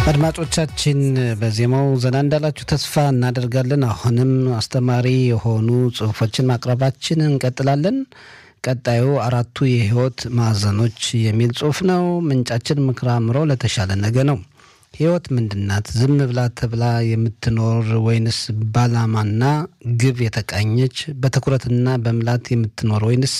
አድማጮቻችን በዜማው ዘና እንዳላችሁ ተስፋ እናደርጋለን። አሁንም አስተማሪ የሆኑ ጽሁፎችን ማቅረባችን እንቀጥላለን። ቀጣዩ አራቱ የህይወት ማዕዘኖች የሚል ጽሁፍ ነው። ምንጫችን ምክረ አእምሮ ለተሻለ ነገ ነው። ህይወት ምንድናት? ዝም ብላ ተብላ የምትኖር ወይንስ ባላማና ግብ የተቃኘች በትኩረትና በምላት የምትኖር ወይንስ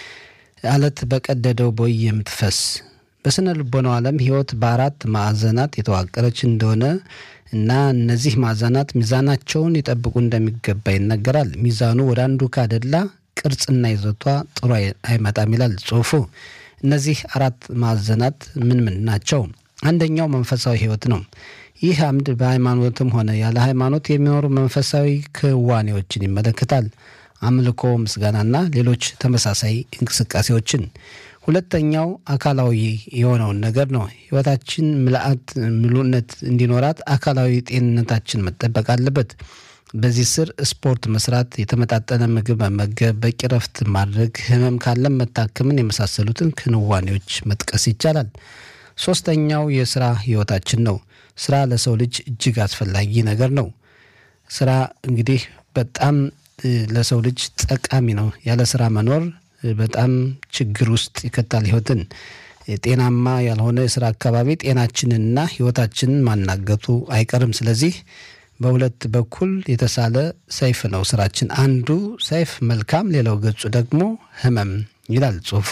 አለት በቀደደው ቦይ የምትፈስ? በስነ ልቦናው ዓለም ህይወት በአራት ማዕዘናት የተዋቀረች እንደሆነ እና እነዚህ ማዕዘናት ሚዛናቸውን ሊጠብቁ እንደሚገባ ይነገራል። ሚዛኑ ወደ አንዱ ካደላ ቅርጽና ይዘቷ ጥሩ አይመጣም ይላል ጽሁፉ። እነዚህ አራት ማዕዘናት ምን ምን ናቸው? አንደኛው መንፈሳዊ ህይወት ነው። ይህ አምድ በሃይማኖትም ሆነ ያለ ሃይማኖት የሚኖሩ መንፈሳዊ ክዋኔዎችን ይመለከታል። አምልኮ፣ ምስጋናና ሌሎች ተመሳሳይ እንቅስቃሴዎችን። ሁለተኛው አካላዊ የሆነውን ነገር ነው። ህይወታችን ምልአት ምሉነት እንዲኖራት አካላዊ ጤንነታችን መጠበቅ አለበት። በዚህ ስር ስፖርት መስራት፣ የተመጣጠነ ምግብ መመገብ፣ በቂ ረፍት ማድረግ፣ ህመም ካለም መታከምን የመሳሰሉትን ክንዋኔዎች መጥቀስ ይቻላል። ሶስተኛው የስራ ህይወታችን ነው። ስራ ለሰው ልጅ እጅግ አስፈላጊ ነገር ነው። ስራ እንግዲህ በጣም ለሰው ልጅ ጠቃሚ ነው። ያለ ስራ መኖር በጣም ችግር ውስጥ ይከታል ህይወትን። ጤናማ ያልሆነ የስራ አካባቢ ጤናችንንና ህይወታችንን ማናገቱ አይቀርም። ስለዚህ በሁለት በኩል የተሳለ ሰይፍ ነው ስራችን። አንዱ ሰይፍ መልካም፣ ሌላው ገጹ ደግሞ ህመም ይላል ጽሁፉ።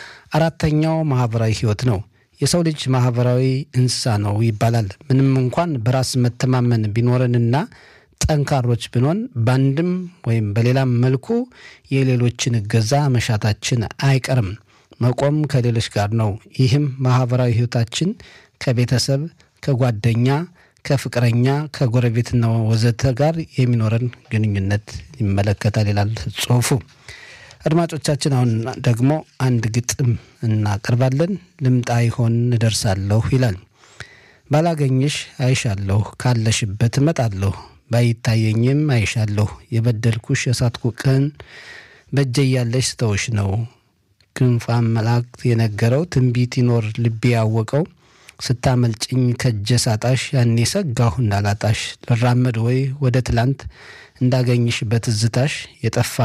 አራተኛው ማህበራዊ ህይወት ነው። የሰው ልጅ ማህበራዊ እንስሳ ነው ይባላል። ምንም እንኳን በራስ መተማመን ቢኖረንና ጠንካሮች ብንሆን በአንድም ወይም በሌላም መልኩ የሌሎችን እገዛ መሻታችን አይቀርም። መቆም ከሌሎች ጋር ነው። ይህም ማህበራዊ ህይወታችን ከቤተሰብ፣ ከጓደኛ፣ ከፍቅረኛ፣ ከጎረቤትና ወዘተ ጋር የሚኖረን ግንኙነት ይመለከታል ይላል ጽሁፉ። አድማጮቻችን አሁን ደግሞ አንድ ግጥም እናቀርባለን። ልምጣ ይሆን እደርሳለሁ ይላል። ባላገኝሽ አይሻለሁ፣ ካለሽበት እመጣለሁ ባይታየኝም አይሻለሁ የበደልኩሽ የሳትኩ ቀን በእጄ ያለሽ ስተውሽ ነው። ክንፋን መላእክት የነገረው ትንቢት ይኖር ልቤ ያወቀው ስታመልጭኝ ከእጀ ሳጣሽ ያኔ ሰጋሁ እንዳላጣሽ ልራመድ ወይ ወደ ትላንት እንዳገኝሽ በትዝታሽ የጠፋ